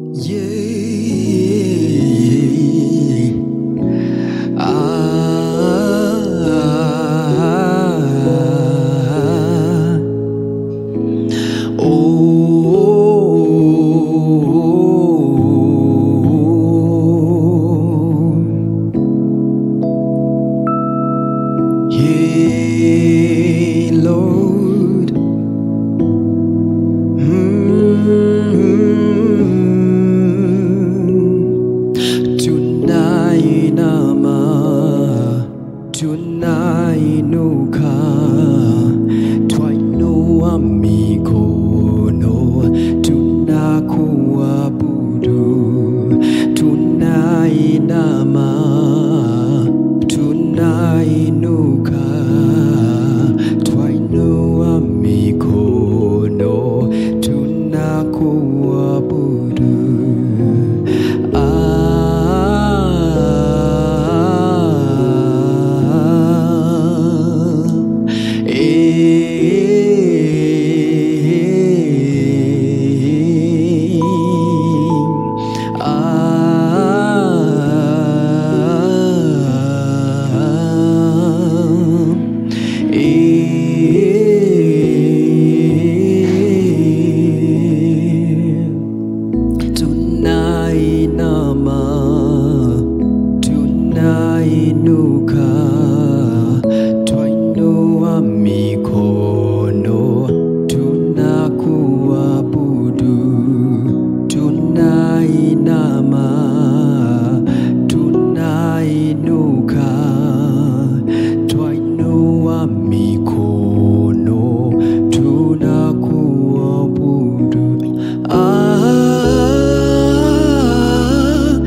Yeah. Ah. Oh. Yeah, Lord. Mm. Tunainama, tunainuka, twainua mikono, tunakuabudu, tunainama, tunainuka, twainua mikono, tunakuabudu. Ah, eh, ah, eh. Tunainama, tunainuka, twainua mikono, tunakuabudu, tunainama, tunainuka, twainua mikono, tunakuabudu. Ah,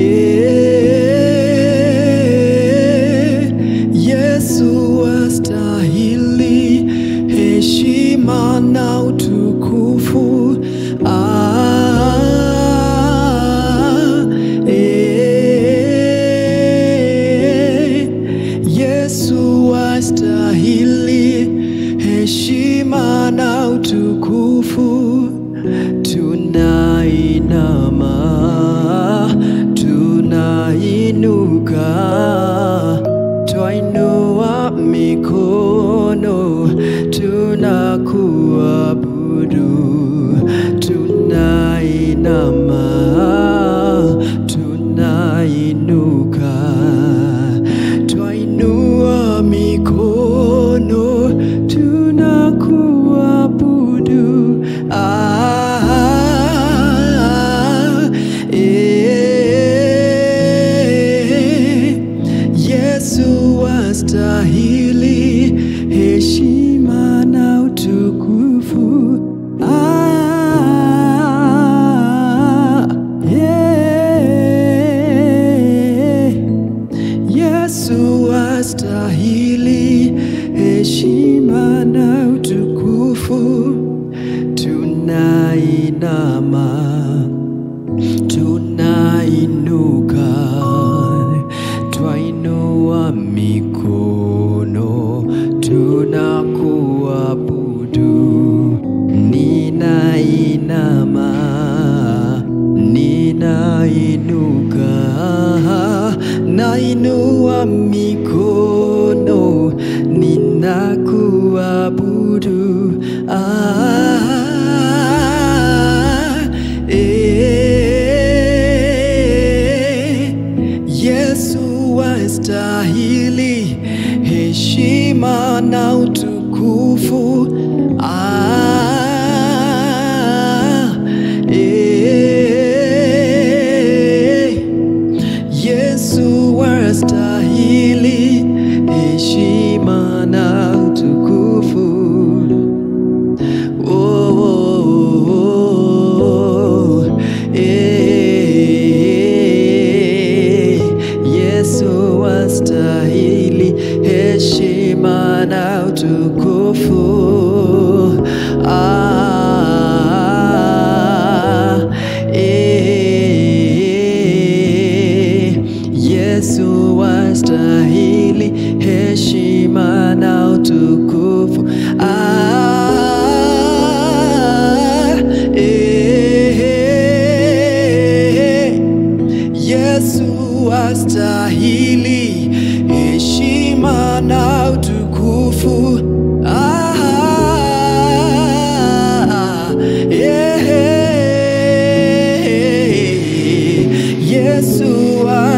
eh, Yesu astahili heshima na utukufu. Ah, eh, Yesu astahili heshima na utukufu. Tunainama, tunainuka, twainua mikono, tunakuabudu. Tunainama, tunainuka, twainua mikono, tunakuabudu. Ah, eh, Yesu astahili heshima na utukufu. Ah, yeah. Yesu astahili heshima na utukufu. Tunainama, tunainuka, twainua mikono, tunakuabudu. Ninainama, ninainuka, nainua mikono, ninakuabudu. Ah, eh, Yesu astahili heshima na utukufu. Ah, eh, Yesu astahili heshima na utukufu. Oh,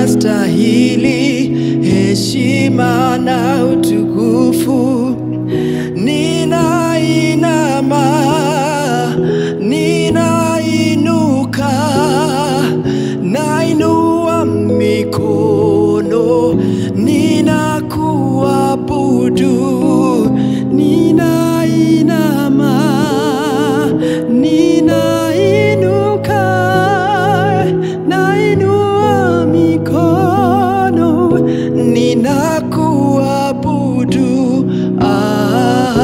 unastahili heshima na utukufu. Ninainama, ninainuka, nainua mikono, ninakuabudu, ninainama, ninainuka, nainua mikono, ninakuabudu. Ah,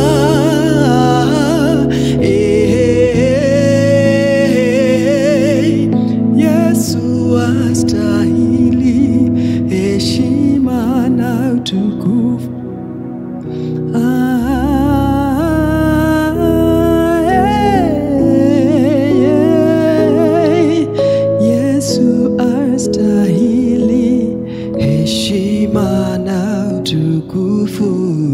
eh, Yesu astahili heshima na utukufu. Ah, eh, eh, Yesu astahili heshima na utukufu.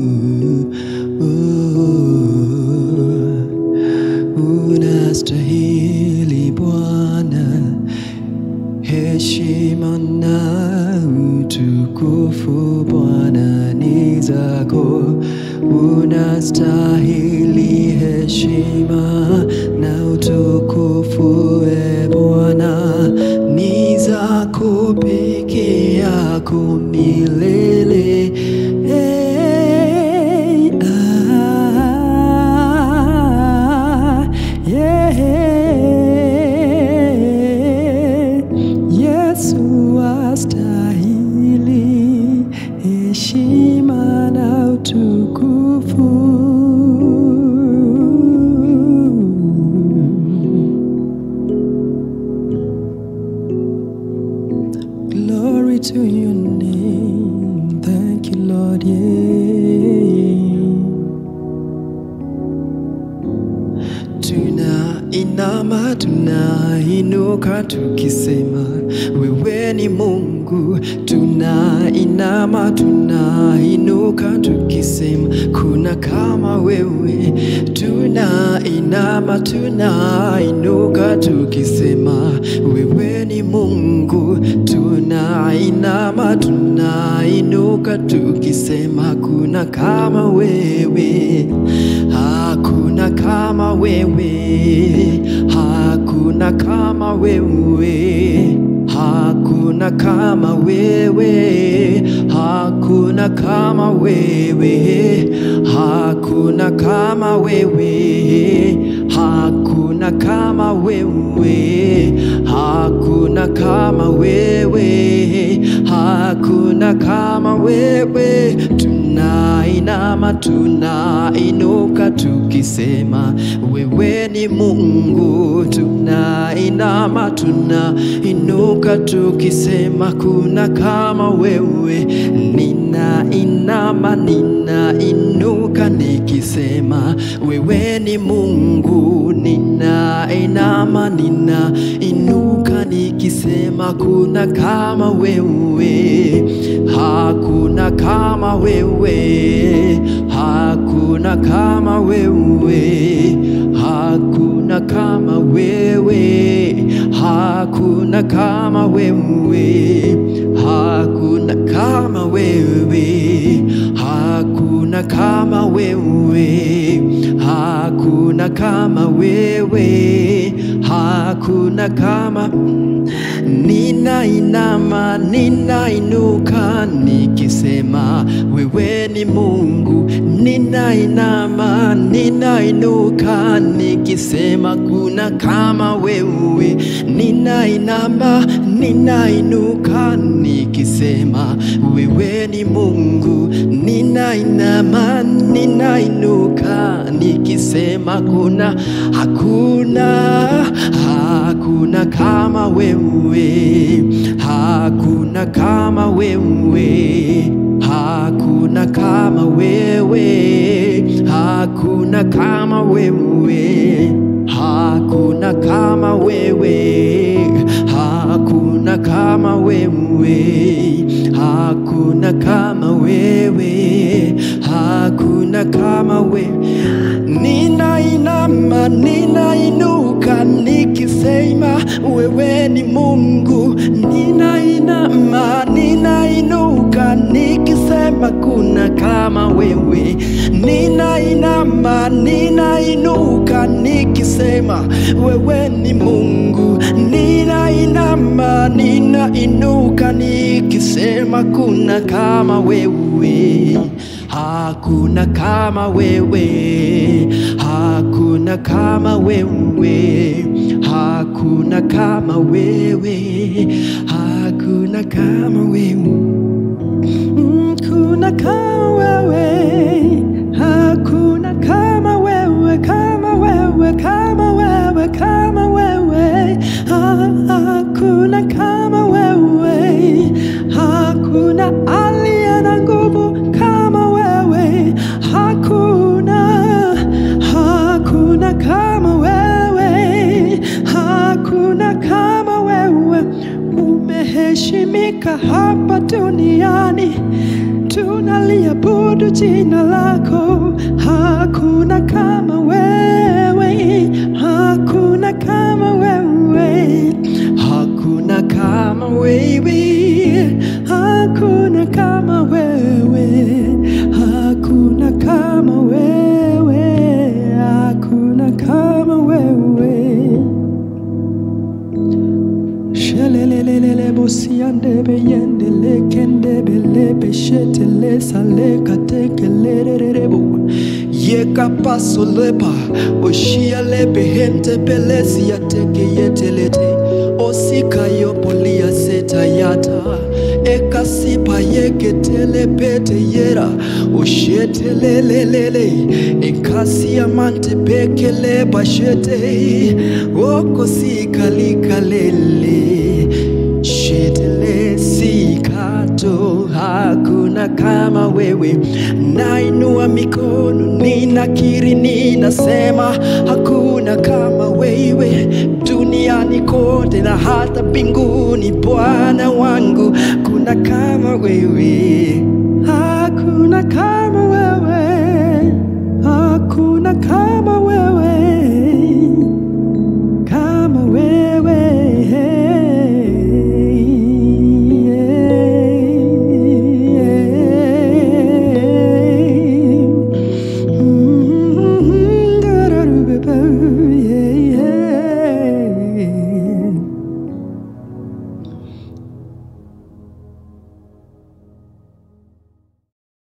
Unastahili Bwana heshima na utukufu Bwana ni zako, unastahili heshima na utukufu e Bwana ni zako peke yako milele. Hey, ah, yeah. Yesu astahili heshima na utukufu. Glory to your name. Thank you, Lord. Yeah. Tunainama, tunainuka tukisema wewe ni Mungu. Tunainama, tunainuka tukisema kuna kama wewe. Tunainama, tunainuka tukisema wewe ni Mungu. Tunainama, tunainuka tukisema kuna kama wewe. Hakuna kama wewe, hakuna kama wewe, hakuna kama wewe, hakuna kama wewe, hakuna kama wewe, hakuna kama wewe, hakuna kama wewe, hakuna kama wewe. Tunainama, tunainuka tukisema wewe ni Mungu. Tunainama, tunainuka tukisema kuna kama wewe. Ninainama, ninainuka nikisema wewe ni Mungu. Ninainama, ninainuka nikisema kuna kama wewe. Hakuna kama wewe, hakuna kama wewe, hakuna kama wewe, hakuna kama wewe, hakuna kama wewe, hakuna kama wewe, hakuna kama wewe, hakuna kama Ninainama, ninainuka nikisema wewe ni Mungu. Ninainama, ninainuka nikisema kuna kama wewe. Ninainama, ninainuka nikisema wewe ni Mungu. Ninainama, ninainuka nikisema kuna hakuna hakuna kama wewe, hakuna kama wewe, hakuna kama wewe, hakuna kama wewe, hakuna kama wewe, hakuna kama wewe, hakuna kama wewe, hakuna kama wewe. Ninainama, ninainuka nikisema wewe ni Mungu. Ninainama ninainama, ninainuka nikisema kuna kama wewe. Ninainama, ninainuka nikisema wewe ni Mungu. Ninainama, ninainuka nikisema kuna kama wewe. Hakuna kama wewe, hakuna kama wewe, hakuna kama wewe, hakuna kama wewe, Mm, kuna kama wewe, hakuna kama wewe, kama wewe, kama wewe, kama wewe, Ha- hakuna kama wewe, hakuna aliye na nguvu kama wewe, hakuna, hakuna kama wewe, hakuna kama wewe, umeheshimika hapa duniani tunaliabudu jina lako. Hakuna kama wewe, hakuna kama wewe, hakuna kama wewe, hakuna kama wewe, hakuna kama wewe, hakuna kama wewe. Shelelelelele bosiande beyende lekende bele beshete le sale kateke lererebo Yeka paso lepa oshia lebe hente belesi ya teke yetelete Osika yo polia seta yata Eka sipa yeke tele pete yera Oshete lelelele Ekasi amante peke le bashete Oko sika likalele Shetele sikato hakuna kama wewe, nainua mikono ninakiri, ninasema hakuna kama wewe duniani kote na hata mbinguni. Bwana wangu, kuna kama wewe, hakuna kama wewe, hakuna kama wewe, kama wewe